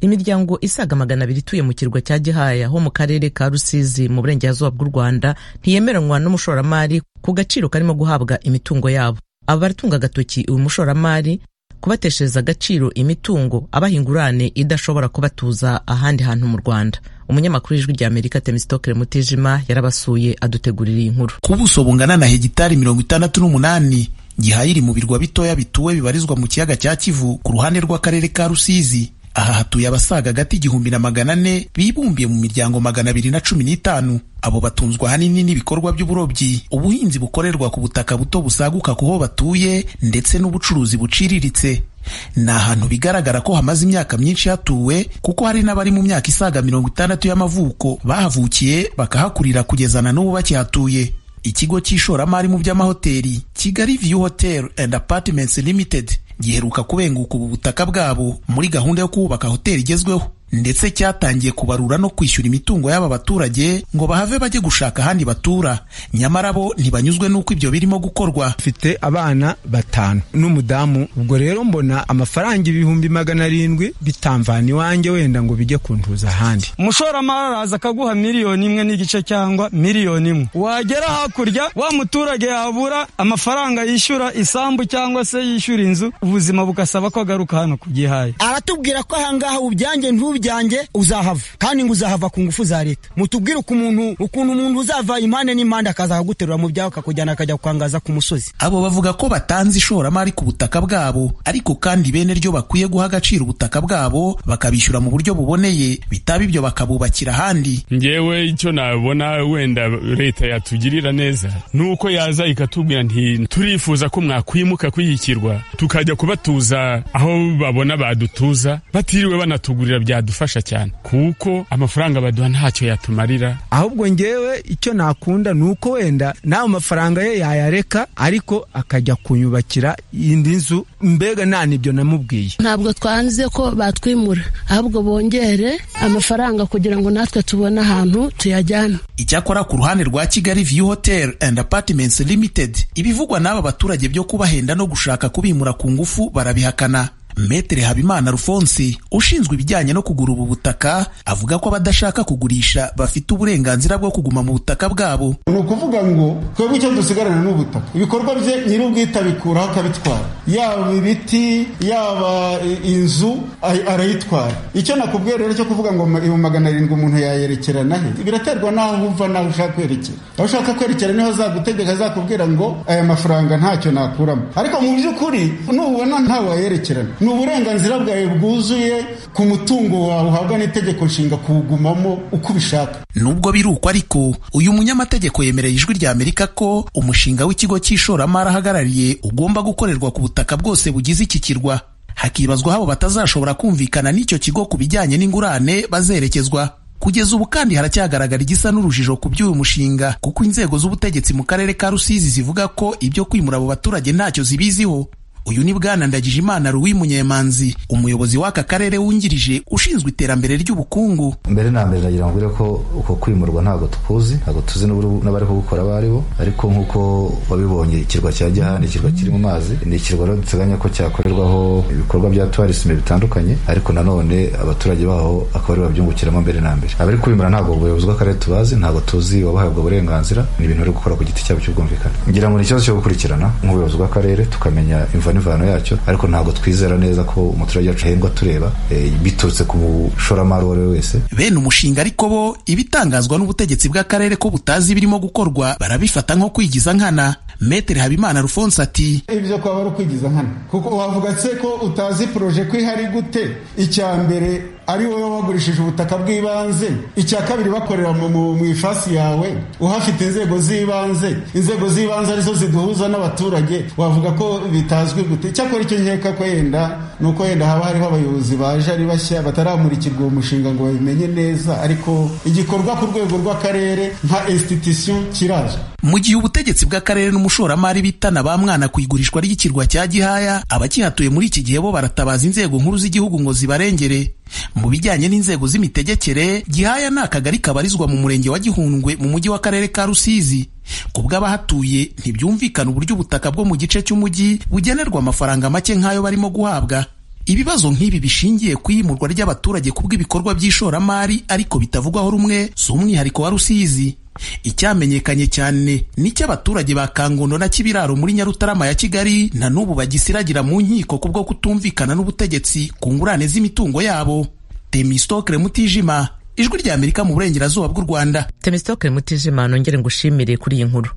imiryango isaga magana abiri ituye mu kirwa cya gihaya ho mu karere ka rusizi mu burengerazuba bw'u rwanda ntiyemeranywa n'umushoramari ku gaciro karimo guhabwa imitungo yabo abaritunga agatoki uyu mushoramari kubateshereza agaciro imitungo abaha ingurane idashobora kubatuza ahandi hantu mu rwanda umunyamakuru w'ijwi ry'amerika temistokere mutijima yarabasuye adutegurira iyi nkuru ku buso bungana na hegitari mirongo itandatu n'umunani gihaya iri mu birwa bitoya bituwe bibarizwa mu kiyaga cya kivu ku ruhande rw'akarere ka rusizi aha hatuye abasaga agati igihumbi na magana ane bibumbiye mu miryango magana abiri na cumi n'itanu abo batunzwe ahanini n'ibikorwa by'uburobyi ubuhinzi bukorerwa ku butaka buto busaguka ku ho batuye ndetse n'ubucuruzi buciriritse ni ahantu bigaragara ko hamaze imyaka myinshi hatuwe kuko hari n'abari mu myaka isaga mirongo itandatu y'amavuko bahavukiye bakahakurira kugeza na n'ubu bakihatuye ikigo cy'ishoramari mu by'amahoteli kigali view hotel and apartments limited giheruka kubenguka ubu butaka bwabo muri gahunda yo kubaka hoteli igezweho ndetse cyatangiye kubarura no kwishyura imitungo y'aba baturage ngo bahave bajye gushaka ahandi batura nyamara bo ntibanyuzwe n'uko ibyo birimo gukorwa mfite abana batanu n'umudamu ubwo rero mbona amafaranga ibihumbi magana arindwi bitamvana iwanjye wenda ngo bijye kuntuza ahandi umushoramari araza akaguha miliyoni imwe n'igice cyangwa miliyoni imwe wagera hakurya wa muturage yabura amafaranga yishyura isambu cyangwa se yishyura inzu ubuzima bugasaba ko agaruka hano ku gihaye aratubwira ko ahangaha ubyange ntubye byanjye uzahava kandi ngo uzahava ku ngufu za leta mutubwire ukuntu ukuntu umuntu uzava impande n'impande akaza akaguterura mu byawe akakujyana akajya kwangaza ku musozi abo bavuga ko batanze ishoramari ku butaka bwabo ariko kandi bene ryo bakwiye guha agaciro ubutaka bwabo bakabishyura mu buryo buboneye bitaba ibyo bakabubakira ahandi ngewe icyo nabona wenda leta yatugirira neza ni uko yaza ikatubwira nti turifuza ko mwakwimuka kwiyikirwa tukajya kubatuza aho babona badutuza batiriwe banatugurira bya dufasha cyane kuko amafaranga baduha ntacyo yatumarira ahubwo ngewe icyo nakunda ni uko wenda nawe amafaranga ye yayareka ariko akajya kunyubakira indi nzu mbega nta nibyo namubwiye ntabwo twanze ko batwimura ahubwo bongere amafaranga kugira ngo natwe tubone ahantu tuyajyana icyakora ku ruhande rwa kigali view hotel and apartments limited ibivugwa n'aba baturage byo kubahenda no gushaka kubimura ku ngufu barabihakana Metere Habimana Alphonse ushinzwe ibijyanye no kugura ubu butaka avuga ko abadashaka kugurisha bafite uburenganzira bwo kuguma mu butaka bwabo ni ukuvuga ngo twebwe icyo dusigarana ni ubutaka ibikorwa bye nyir'ubwite abikuraho akabitwara yaba ibiti yaba inzu arayitwara icyo nakubwiye rero cyo kuvuga ngo ibihumbi magana arindwi umuntu yayerekerana he biraterwa n'aho wumva n'aho ushaka kwerekera aho ushaka kwerekera niho azagutegeka azakubwira ngo aya mafaranga ntacyo nakuramo ariko mu by'ukuri nubona ntawe wayerekerana ni uburenganzira bwawe bwuzuye ku mutungo wawe uhabwa n'itegeko nshinga kuwugumamo uko ubishaka nubwo biruko ariko uyu munyamategeko yemereye ijwi rya amerika ko umushinga w'ikigo cy'ishoramari ahagarariye ugomba gukorerwa ku butaka bwose bugize iki kirwa hakibazwa habo batazashobora kumvikana n'icyo kigo ku bijyanye n'ingurane bazerekezwa kugeza ubu kandi haracyagaragara igisa n'urujijo ku by'uyu mushinga kuko inzego z'ubutegetsi mu karere ka rusizi zivuga ko ibyo kwimura abo baturage ntacyo zibiziho uyu ni bwana Ndagijimana Louis Munyemanzi umuyobozi w'aka karere wungirije ushinzwe iterambere ry'ubukungu mbere na mbere nagira ngo ko uko kwimurwa ntabwo tukuzi ntabwo tuzi n'abari kubukora abo ari bo ariko nk'uko wabibonye ikirwa cya Gihaha ni ikirwa kiri mu mazi ni ikirwa rero duteganya ko cyakorerwaho ibikorwa bya tourisme bitandukanye ariko nanone abaturage baho akaba ari babyungukiramo mbere na mbere abari kubimura ntabwo ubuyobozi bw'akarere tubazi ntabwo tuzi wabahabwa uburenganzira ni ibintu bari gukora ku giti cyabo cy'ubwumvikane ngira ngo ni ikibazo cyo gukurikirana nk'ubuyobozi bw'akarere tukamenya imva n'imvano yacyo ariko ntabwo twizera neza ko umuturage wacu ahembwa tureba biturutse ku mushoramari uwo ari we wese bene umushinga ariko bo ibitangazwa n'ubutegetsi bw'akarere ko butazi birimo gukorwa barabifata nko kwigiza nkana metere habimana rufonse ati ibyo kwaba ari ukwigiza nkana kuko wavuga se ko utazi poroje ko ihari gute icya mbere ari wowe wagurishije ubutaka bw'ibanze icya kabiri bakorera mu ifasi yawe uhafite inzego z'ibanze inzego z'ibanze arizo ziduhuza n'abaturage wavuga ko bitazwi gute icyakora icyo nkeka ko yenda ni uko yenda haba hariho abayobozi baje ari bashya bataramurikirwa uwo mushinga ngo babimenye neza ariko igikorwa ku rwego rw'akarere nka institution kiraje mu gihe ubutegetsi bw'akarere n'umushoramari bitana ba mwana ku igurishwa ry'ikirwa cya gihaya abakihatuye muri iki gihe bo baratabaza inzego nkuru z'igihugu ngo zibarengere mu bijyanye n'inzego z'imitegekere gihaya ni akagari kabarizwa mu murenge wa gihundwe mu mujyi w'akarere ka rusizi ku bw'abahatuye ntibyumvikana uburyo ubutaka bwo mu gice cy'umujyi bugenerwa amafaranga make nk'ayo barimo guhabwa ibibazo nk'ibi bishingiye ku iyimurwa ry'abaturage ku bw'ibikorwa by'ishoramari ariko bitavugwaho rumwe si umwihariko wa rusizi icyamenyekanye cyane n'icy'abaturage ba kangondo na kibiraro muri nyarutarama ya kigali na n'ubu bagisiragira mu nkiko ku bwo kutumvikana n'ubutegetsi ku ngurane z'imitungo yabo temistokre mutijima ijwi ry'amerika mu burengerazuba bw'u rwanda temistokre mutijima nongere ngushimire kuri iyi nkuru